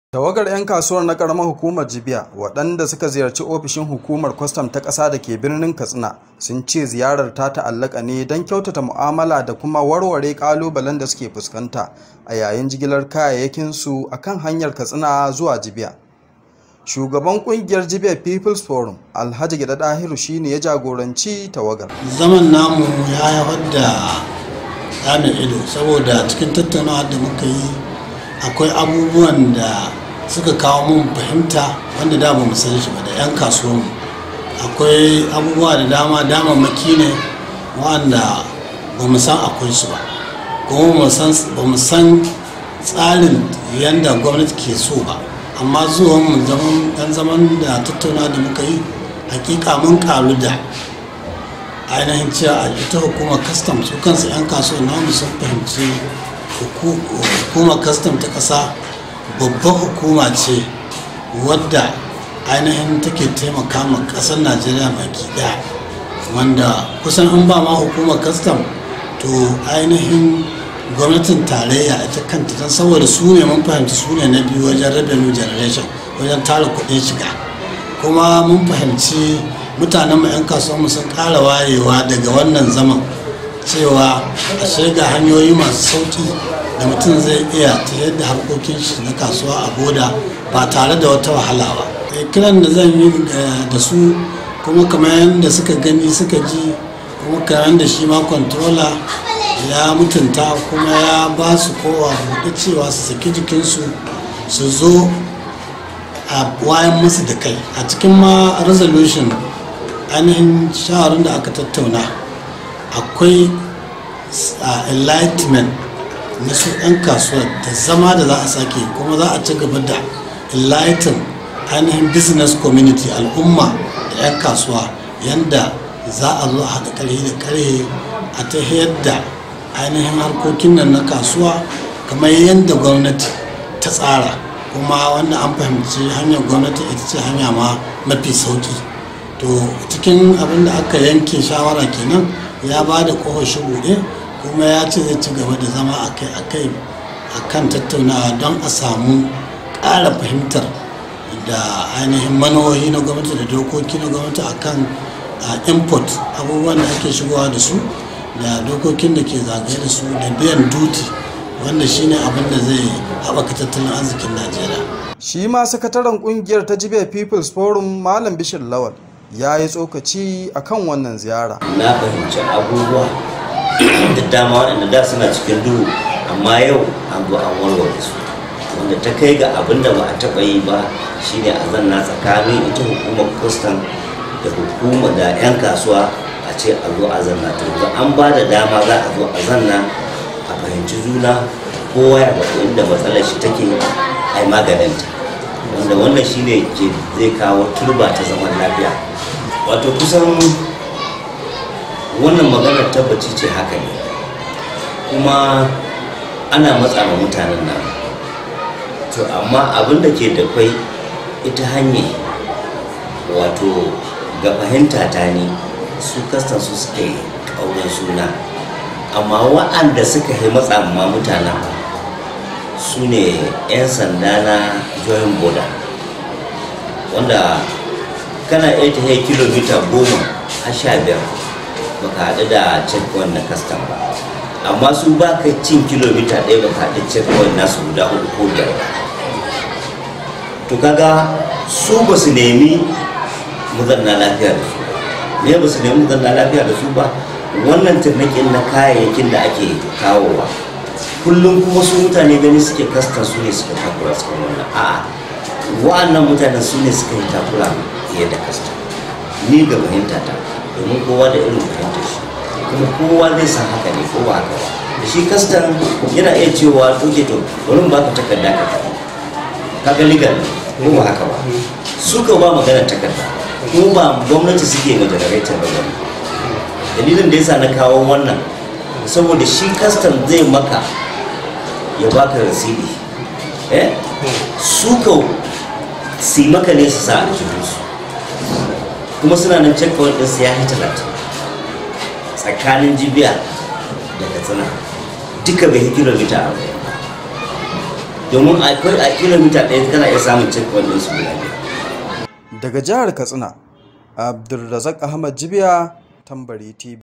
Tawagar 'yan kasuwar na ƙaramar hukumar Jibiya waɗanda suka ziyarci ofishin hukumar kwastam ta ƙasa da ke birnin Katsina sun ce ziyarar ta ta'allaka ne don kyautata mu'amala da kuma warware ƙalubalen da suke fuskanta a yayin jigilar kayayyakinsu a kan hanyar Katsina zuwa Jibiya. Shugaban ƙungiyar Jibiya People's Forum Alhaji Gida Dahiru shine ya jagoranci tawagar. zaman namu ya haifar da ɗamin ido saboda cikin tattaunawa da muka yi akwai abubuwan da suka kawo mun fahimta wanda da ba mu san shi ba da 'yan kasuwanmu akwai abubuwa da dama damammaki ne wanda ba mu san akwai su ba kuma ba mu san tsarin yadda gwamnati ke so ba amma zuwan mu dan zaman da tattauna da muka yi hakika mun karu da ainihin cewa a ita hukumar kastam su kansu 'yan kasuwa namu sun fahimci hukumar kastam ta ƙasa babbar hukuma ce wadda ainihin take taimaka ma ƙasar najeriya baki ɗaya wanda kusan an ba ma hukumar kastam to ainihin gwamnatin tarayya ita kanta don saboda su ne mun fahimci su ne na biyu wajen revenue generation wajen tara kuɗin shiga kuma mun fahimci mutanen mu 'yan kasuwanmu sun ƙara wayewa daga wannan zaman cewa a ga hanyoyi masu sauƙi da mutum zai iya ta yadda harkokin shi na kasuwa a boda ba tare da wata wahala ba kiran da zan yi da su kuma kamar yadda suka gani suka ji kuma kamar yadda shi ma controller ya mutunta kuma ya ba su kowa buɗe cewa su saki jikinsu su zo a wayan musu da kai a cikin ma resolution ainihin shawarar da aka tattauna akwai enlightenment na su 'yan kasuwa da zama da za a sake kuma za a ci gaba da enlighten ainihin business community al'umma da 'yan kasuwa yadda za a zo a haɗa ƙarfi da ƙarfe a ta yadda ainihin harkokin nan na kasuwa kamar yadda gwamnati ta tsara kuma wanda an fahimci hanyar gwamnati ita ce hanya ma mafi sauki to cikin abin da aka yanke shawara kenan ya ba da ƙofar shi buɗe kuma ya ce zai ci gaba da zama akai-akai a kan tattaunawa don a samu ƙara fahimtar da ainihin manohi na gwamnati da dokoki na gwamnati a kan import abubuwan da ake shigowa da su da dokokin da ke zagaye da su da biyan duty wanda shine abin da zai haɓaka tattalin arzikin najeriya shi ma sakataren kungiyar ta jibiya people's forum malam bishir lawal ya yi tsokaci akan wannan ziyara na fahimci abubuwa da dama waɗanda da suna cikin duhu amma yau an zo an warware su wanda ta kai ga abin da ba a taɓa yi ba shine a zanna tsakanin ita hukumar kwastam da hukuma da 'yan kasuwa a ce a zo a zanna ta yanzu an ba da dama za a zo a zanna a fahimci juna kowa ya faɗi inda matsalar shi take ai maganinta wanda wannan shine ke zai kawo turba ta zaman lafiya wato kusan wannan maganar tabbaci ce haka ne kuma ana matsa ma mutanen nan to amma abin da ke da kwai ita hanyar wato ga fahimta ta ne su kastan su suka yi ƙaunar suna amma wa'anda suka yi matsa ma mutanen su ne 'yan sanda na joint border wanda kana iya ta kilomita goma a sha biyar baka haɗu da checkpoint na custom ba amma su ba ka cin kilomita ɗaya baka haɗu checkpoint nasu guda uku ko biyar ba to kaga su ba su nemi muzanna lafiya da su ne ba su nemi muzanna lafiya da su ba wannan turnakin na kayayyakin da ake kawowa kullum kuma su mutane gani suke kasta su ne suka takura su wannan a'a wa'annan mutanen su ne suka yi takura fiye da kasta ni ga fahimta ta domin kowa da irin fahimtar shi kuma kowa zai san haka ne ko ba haka ba da shi kastan yana iya cewa doke to bari ba ka takarda ka kaga legal ko ba haka ba su ka ba maganar takarda ko ba gwamnati suke ma generator ba gani dalilin da yasa na kawo wannan saboda shi kastan zai maka ya baka rasidi eh su ka si maka ne su sa a jikinsu kuma suna nan checkpoint din su ya yi talatin tsakanin jibiya da katsina duka bai kilomita arba'in domin akwai a kilomita ɗaya kana iya samun checkpoint ɗin su guda biyar daga jihar katsina abdulrazak ahmad jibiya tambari tv